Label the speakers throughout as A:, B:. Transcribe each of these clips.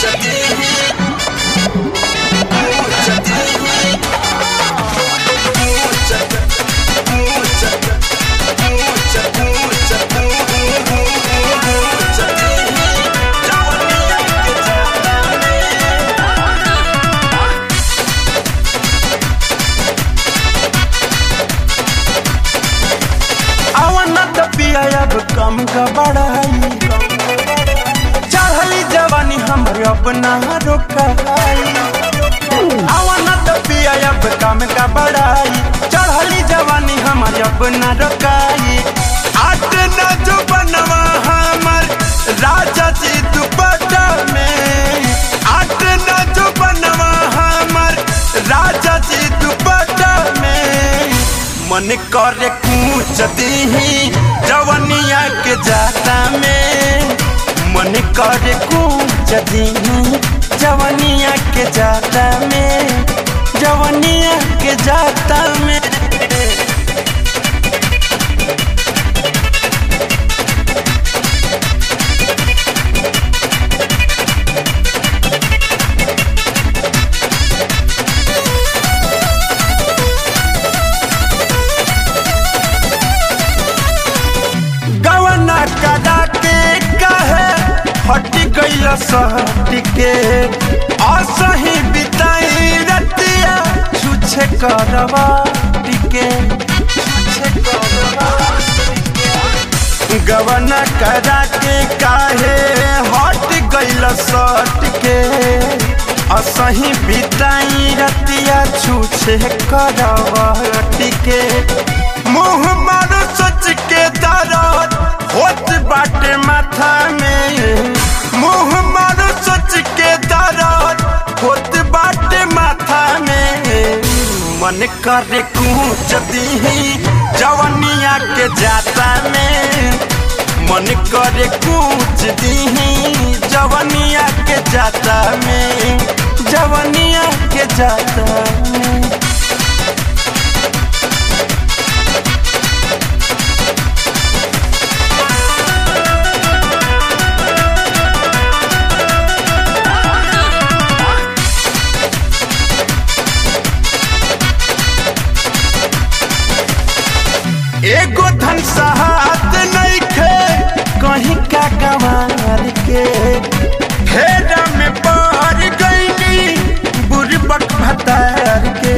A: पिया अब कम का बढ़ाई चढ़ली जवानी हमर अपना रोकाई आवाना तो पिया अब कम का बढ़ाई चढ़ली जवानी हमर अपना रोकाई आट न जो बनवा हमर राजा जी दुपट्टा में आट न जो बनवा हमर राजा जी दुपट्टा में मन करे कूच दीही जवनिया के जाता में मन करे कूच दीही जवनिया के जाता में जवनिया के जाता में गवना कदा के कहे हट गईल सहट के असही बिताई रतिया छुछे करवा टिके छुछे करवा गवना कदा के काहे हट गईल सट के असही बिताई रतिया छुछे करवा टिके मुँह मारो सोच के दर्द होत बाटे माथा में मुँह मारो सोच के दर्द होत बाटे माथा में मन करे कूच दीही जवनिया के जाता में मन करे कूच दीही जवनिया के जाता में जवनिया के जाता में एगो धन सहात नहीं खे कहीं का गवार के फेरा में पड़ गईली बुरबक भतार के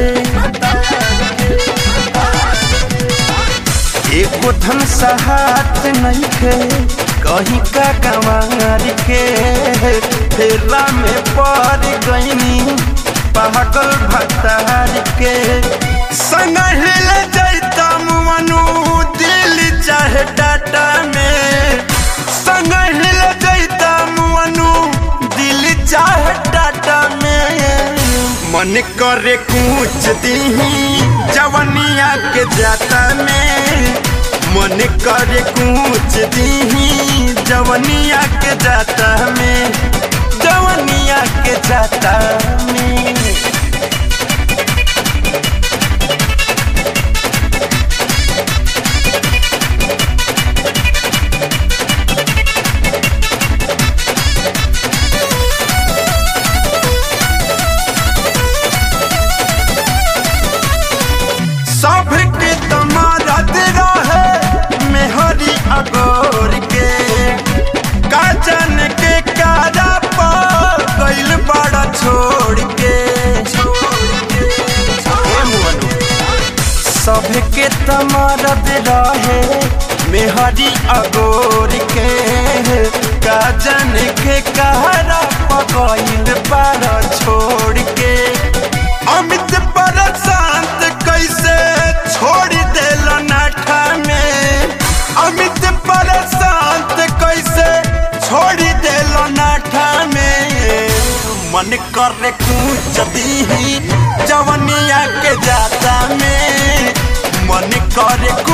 A: एगो धन सहात नहीं खे कहीं का गवार के फेरा में पड़ गईली पागल भतार के संग हिल जैता मनु दिल चाहे टाटा में संग हिल जैता मनु दिल चाहे टाटा में मन करे कूच दीही जवनिया के जाता में मन करे कूच दीही जवनिया के जाता में जवनिया के जाता में सबके तमारत रहे मेहरी अगोर के काजन के कारा पर गइल बड़ा छोड़ के सबके तमारत रहे मेहरी अगोर के काजन के कारा पर गइल बड़ा छोड़ के अमित पर शांत कैसे छोड़ देल नाठा में अमित पर शांत कैसे छोड़ देल नाठा में मन करे कूच दीही जवनिया के जाता में मन करे